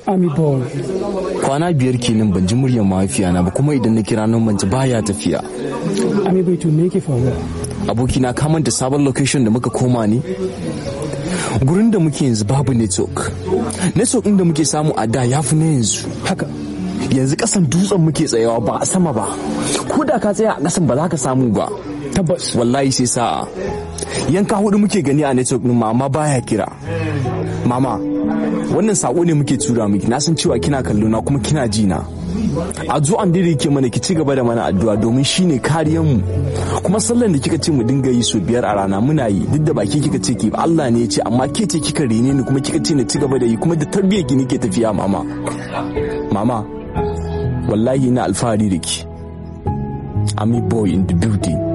Ami boy. kwana biyar kenan ban ji muryar mahaifiyana ba kuma idan na kira nan ban ji baya tafiya Ami boy to me yake faruwa? abokina ka manta sabon location da muka koma ne gurin da muke yanzu babu network network ɗin da muke samu a da ya fi na yanzu Haka. yanzu kasan dutsen muke tsayawa ba a sama ba ko da ka tsaya a kasan ba za ka samu ba Tabbas. wallahi sai sa'a yanka hudu muke gani a network ɗin ma amma baya kira mama wannan sako ne muke tura miki na san cewa kina kallo na kuma kina ji na addu'an da yake mana ki ci gaba da mana addu'a domin shine kariyar mu kuma sallan da kika ce mu dinga yi so biyar a rana muna yi duk da baki kika ce ki Allah ne ya ce amma ke ce kika rene ni kuma kika ce na ci gaba da yi kuma da tarbiyyar ki nake tafiya mama mama wallahi ina alfahari da ki I'm a boy in the building